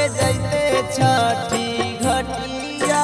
जैते छठी घटिया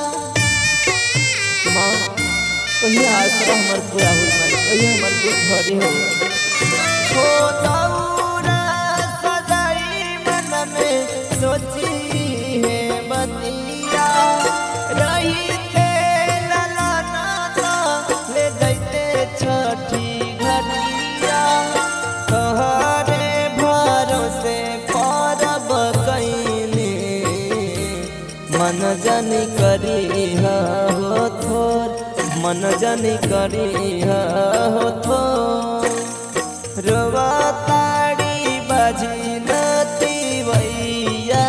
माँ कहिया आसरा हमर पूरा होई माई कहिया हमर दुख भरी हो हो दौरा सजाई मन में सोची है बतिया रही थे ललाना तो ले जैते छठी घटिया तोहरे भरोसे परब कैले मन जनी करी हो थोर मन जनी करी हो थोर रोवा ताड़ी बाजी नती वैया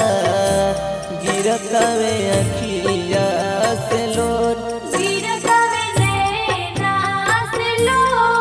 गिरत वे अखिया से लोर गिरतवे नैना से लो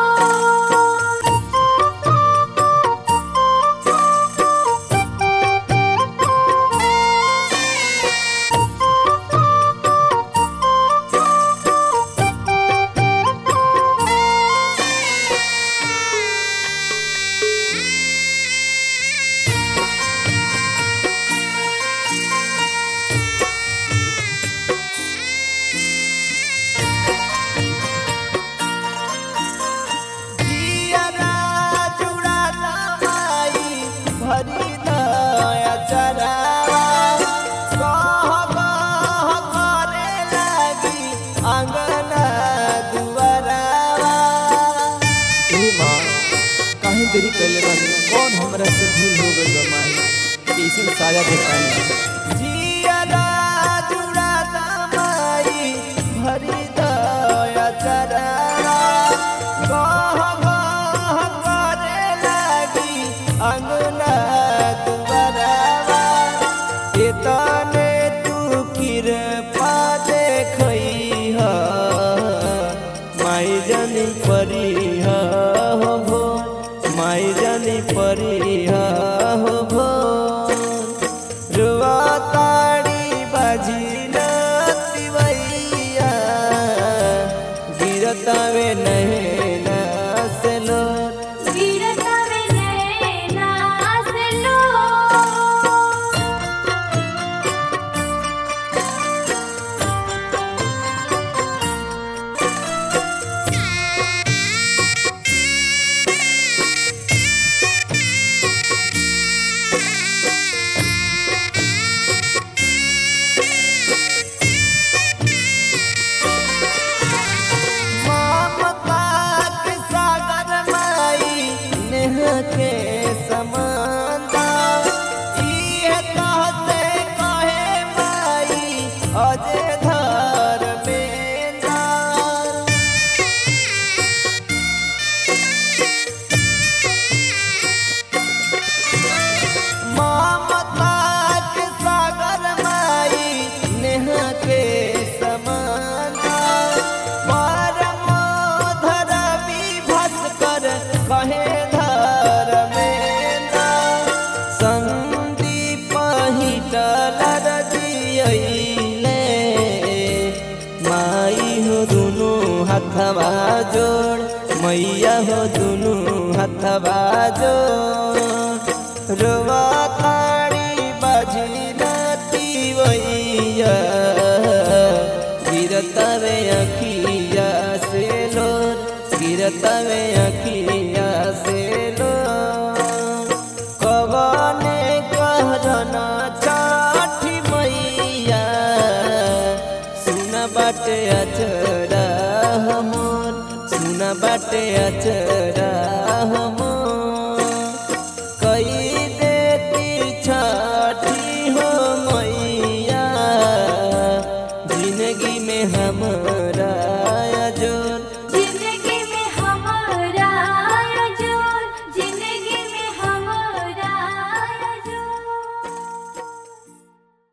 जियरा जुड़ाता माई भरी दया चरावा कह कह करे लागी आंगना दुआरावा ए माँ काहे देरी कैले बानी कौन हमरा से भूल हो गइल बा माई कैसन साजा देतानी जियरा जुड़ाता माई भरी दया चरावा कह कह करे लागी अंगना दुआरावा एतने तू कृपा देखई ह माई जनी परी हो भो माई जनी परी हो भो रुआ ताड़ी बाजी नतिवैया गिरतावे नैना से लोर गिरतवे नैना से लो ममता के सागर माई नेह के समानता इहे कहते कहे माई अजे धर बेंदार ममता के सागर माई नेह के समानता परम धरवी भास्कर कहे धर मेंदा संदीप हिटलर दियैले माई हो दुनु हथवा जोड़ मैया हो दुनु हथवा जोड़ रोवा ताड़ी बाजी नती वैया गिरतवे अखिया से लोर गिरतवे अखिया से लोर कवने कहरना चाठी मैया सुन बाटे अचरा हमर सुन बाटे अचरा हमर